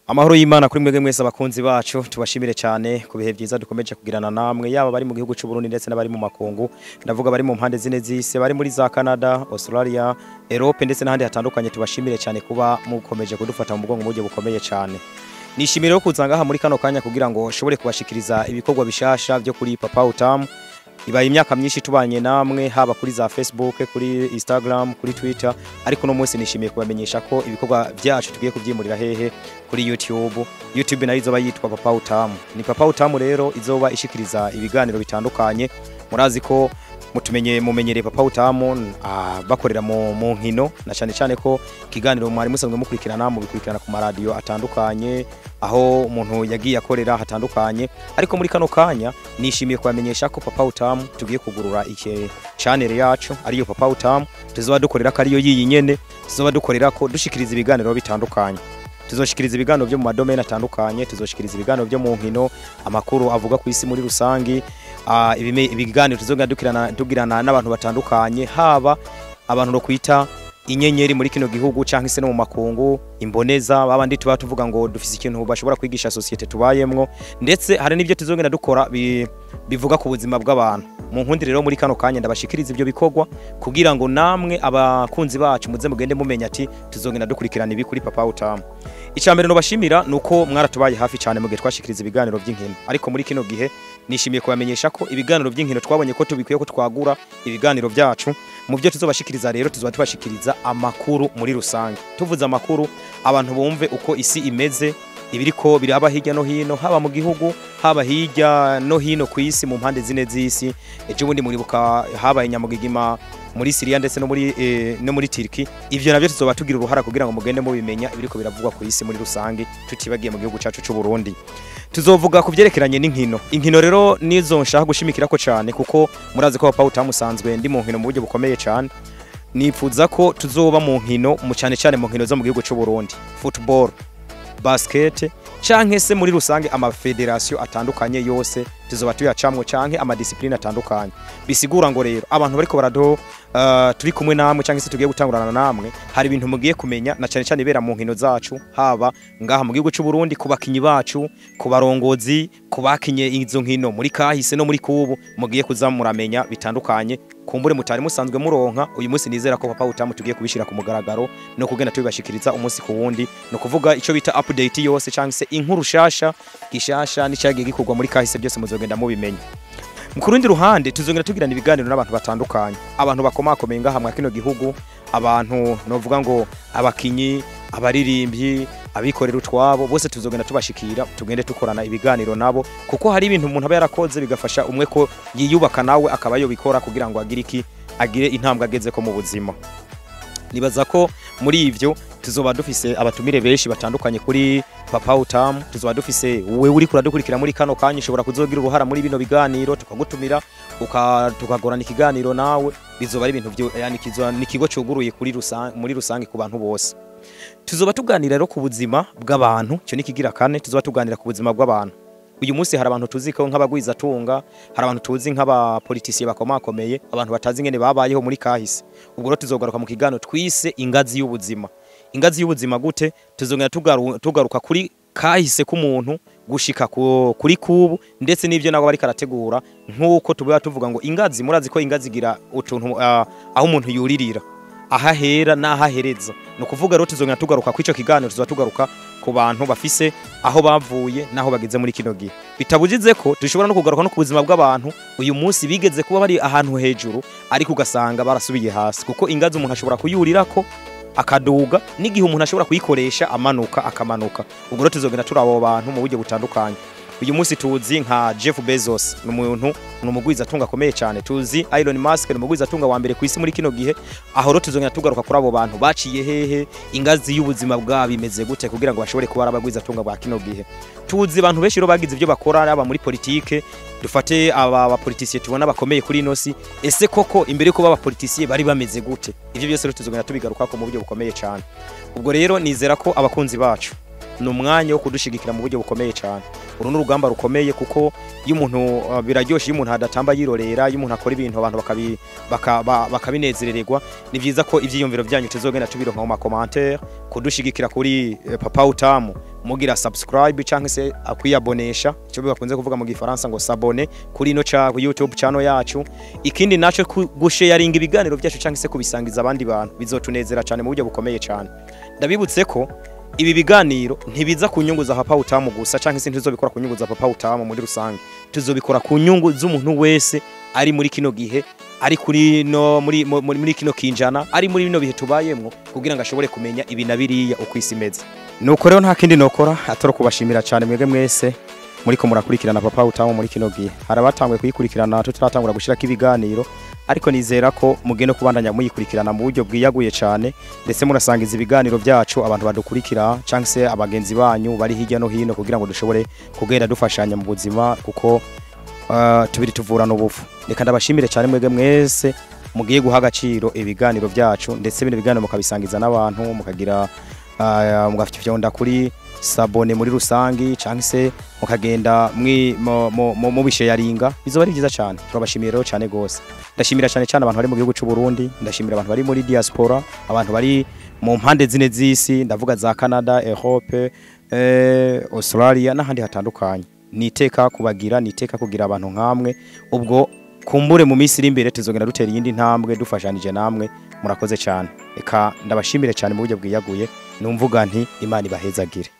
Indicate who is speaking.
Speaker 1: Amahoro y'Imana kuri mwebwe mwese abakunzi bacu tubashimire cyane ku bihe byiza dukomeje kugirana namwe yaba bari mu gihugu cy'u Burundi ndetse n'abari mu makungu ndavuga bari mu mpande zine z'isi bari muri za Canada, Australia, Europe ndetse n'ahandi hatandukanye tubashimire cyane kuba mukomeje kudufata mu mugongo mu buryo bukomeye cyane nishimire yo kuza ngaha muri kano kanya kugira ngo shobore kubashikiriza ibikorwa bishasha byo kuri Papa Utamu ibaye imyaka myinshi tubanye namwe haba kuri za Facebook kuri Instagram kuri Twitter ariko no munsi nishimiye kubamenyesha ko ibikorwa byacu tugiye kubyimurira hehe kuri YouTube YouTube nayo izoba yitwa Papa Utamu ni Papa Utamu rero izoba ishikiriza ibiganiro bitandukanye murazi ko mutumenye mumenyereye Papa Utamu ah, bakorera mu, mu nkino na cyane cyane ko ikiganiro mwari musanzwe mukurikirana mu bikurikirana ku maradiyo atandukanye aho umuntu yagiye akorera hatandukanye ariko muri kano kanya nishimiye kubamenyesha ko Papa Utamu tugiye kugurura iki channel yacu ariyo Papa Utamu tuzoba dukorera ko ariyo yiyi nyene tuzoba dukorera ko dushikiriza ibiganiro bitandukanye tuzoshikiriza ibiganiro byo mu madomene atandukanye tuzoshikiriza ibiganiro byo mu nkino amakuru avuga ku isi muri rusangi uh, ibiganiro tuzogenda dukirana tugirana n'abantu batandukanye haba abantu no kwita inyenyeri muri kino gihugu cyangwa se no mu makungu imboneza babandi tuba tuvuga ngo dufise ikintu bashobora kwigisha societe tubayemwo ndetse hari n'ibyo tuzogenda dukora bi, bivuga ku buzima bw'abantu mu nkundi rero muri kano kanya ndabashikiriza ibyo bikorwa kugira ngo namwe abakunzi bacu muze mugende mumenya ati tuzogenda dukurikirana ibi kuri Papa Utamu icambere no bashimira nuko mwaratubaye hafi cyane mugihe twashikiriza ibiganiro by'inkino ariko muri kino gihe nishimiye kubamenyesha ko ibiganiro by'inkino twabonye ko tubikwiye ko twagura ibiganiro byacu mu byo tuzobashikiriza rero tuzoba tubashikiriza amakuru muri rusange tuvuze amakuru abantu bumve uko isi imeze ibiriko biraba hirya no hino haba mu gihugu haba hirya no hino ku isi mu mpande zine z'isi ejo bundi muribuka habaye nyamugigima muri Syria ndetse no muri e, no muri Turkey ivyo navyo tuzoba tugira uruhara kugira ngo mugende mubimenya ibiriko biravugwa ku isi muri rusange tutibagiye mu gihugu cacu c'u Burundi tuzovuga ku byerekeranye n'inkino inkino rero nizo nshaka gushimikira ko cyane kuko murazi ko Papa utamusanzwe ndi mu nkino mu buryo bukomeye cyane nifuza ko tuzoba mu nkino mu cyane cyane mu nkino zo mu gihugu cy'u Burundi football basket canke se muri rusange amafederasiyo atandukanye yose tuzoba tuyacamwo canke amadisipline atandukanye bisigura ngo rero abantu bariko barado uh, turi kumwe namwe canke se tugiye gutangurana namwe hari ibintu mugiye kumenya na cane cane ibera mu nkino zacu haba ngaha mu gihugu cy'u Burundi ku bakinyi bacu ku barongozi ku bakinye izo nkino muri kahise no muri kubu mugiye kuza muramenya bitandukanye kumbure mutari musanzwe muronka uyu munsi nizera ko papa utamu tugiye kubishira ku mugaragaro no kugenda tubibashikiriza umunsi ku wundi no kuvuga ico bita update yose canke se inkuru shasha gishasha n'icyagiye gikorwa muri kahise byose muzogenda mubimenya ku rundi ruhande tuzongera tugirana ibiganiro n'abantu batandukanye abantu bakomakomeye ngaha mwa kino gihugu abantu novuga ngo abakinyi abaririmbyi abikorera utwabo bose tuzogenda tubashikira tugende tukorana ibiganiro nabo kuko hari ibintu umuntu aba yarakoze bigafasha umwe ko yiyubaka nawe akaba yobikora kugira ngo agire iki agire intambwe ageze ko mu buzima nibaza ko muri ivyo tuzoba dufise abatumire benshi batandukanye kuri Papa Utamu tuzoba dufise wewe uri kuradukurikira muri kano kanya ushobora kuzogira uruhara muri bino biganiro tukagutumira tukagorana ikiganiro nawe bizoba ari ibintu byo yani kizoba ni kigo cuguruye kuri rusange muri rusange ku bantu bose tuzoba tuganira rero ku buzima bw'abantu cyo nikigira kane tuzoba tuganira ku buzima bw'abantu uyu munsi hari abantu tuzi ko nk'abagwiza tunga hari abantu tuzi nk'abapolitisiye bakomakomeye abantu batazi ingene babayeho muri kahise ubwo rero tuzogaruka mu kiganiro twise ingazi y'ubuzima ingazi y'ubuzima gute tuzongera tugaruka kuri kahise k'umuntu gushika kuri kubu ndetse n'ibyo nabo bari karategura nk'uko tuba tuvuga ngo ingazi murazi ko ingazi igira utuntu uh, aho umuntu yuririra ahahera n'ahahereza ni ukuvuga rero tuzongera tugaruka ku icyo kiganiro tuzoba tugaruka ku bantu bafise aho bavuye n'aho bageze muri kino gihe bitabugize ko dushobora no kugaruka no ku buzima bw'abantu uyu munsi bigeze kuba bari ahantu hejuru ariko ugasanga barasubiye hasi kuko ingazi umuntu ashobora kuyurirako akaduga n'igihe umuntu ashobora kuyikoresha amanuka akamanuka ubwo rero tuzogenda turi abo bantu mu buryo butandukanye uyu munsi tuzi nka Jeff Bezos ni umuntu ni umugwiza atunga akomeye cyane tuzi Elon Musk ni umugwiza atunga wa mbere ku isi muri kino gihe aho rero tuzongera tugaruka kuri abo bantu baciye hehe ingazi y'ubuzima bwabo imeze gute kugira ngo bashobore kuba abagwiza atunga bwa kino gihe tuzi abantu benshi rero bagize ibyo bakora yaba muri politike dufate aba bapolitisiye tubona bakomeye kuri ino si ese koko imbere yuko baba politisiye bari bameze gute ivyo byose rero tuzongera tubigaruka ko mu buryo bukomeye cyane ubwo rero nizera ko abakunzi bacu ni umwanya wo kudushigikira mu buryo bukomeye cyane uru ni urugamba rukomeye kuko iyo umuntu uh, biraryoshye iyo umuntu adatamba yirorera iyo umuntu akora ibintu abantu bakabi- baka- ba- bakabinezerererwa ni byiza ko ivyiyumviro byanyu tuzogenda tubironka mu makomantere kudushigikira kuri eh, papa utamu mugira subscribe cyangwa se akwiyabonesha icyo bakunze kuvuga mu gifaransa ngo sabone kuri ino cha YouTube channel yacu ikindi naco ku- gusharinga ibiganiro byacu cyangwa se kubisangiza abandi bantu bizotunezera cyane mu buryo bukomeye cyane ndabibutse ko ibi biganiro ntibiza ku nyungu za papa utamu gusa cyangwa se ntizobikora ku nyungu za papa utamu muri rusange tuzobikora ku nyungu z'umuntu wese ari muri kino gihe ari kuri no muri mu- muri muri kino kinjana ari muri bino bihe tubayemwo kugira ngo ashobore kumenya ibi na biriya uko isi imeze nuko rero nta kindi nokora atari kubashimira cyane mwebwe mwese muriko murakurikirana papa utamu muri kino gihe hari abatanguye kuyikurikirana tutaratangura gushirako ibiganiro ariko nizera ko mugende kubandanya muyikurikirana mu buryo bwiyaguye cyane ndetse murasangiza ibiganiro byacu abantu badukurikira cyangwa se abagenzi banyu bari hirya no hino kugira ngo dushobore kugenda dufashanya mu buzima kuko uh, tubiri tuvurana ubufu reka ndabashimire cyane mwebwe mwese mugiye guha agaciro ibiganiro byacu ndetse bino biganiro mukabisangiza n'abantu mukagira uh, mugafyonda kuri sabone muri rusangi cyangwa se mukagenda mwi- mu- mu- mu- mubisharinga bizoba ari byiza cyane turabashimiye rero cyane gose ndashimira cyane cyane abantu bari mu gihugu cy'u Burundi ndashimira abantu bari muri diaspora abantu bari mu mpande zine z'isi ndavuga za Canada Europe eh, Australia n'ahandi hatandukanye niteka kubagira niteka kugira abantu nkamwe ubwo kumbure mu minsi iri imbere tuzogenda dutera iyindi ntambwe dufashanije namwe murakoze cyane reka ndabashimire cyane mu buryo bwiyaguye numvuga nti imana ibahezagire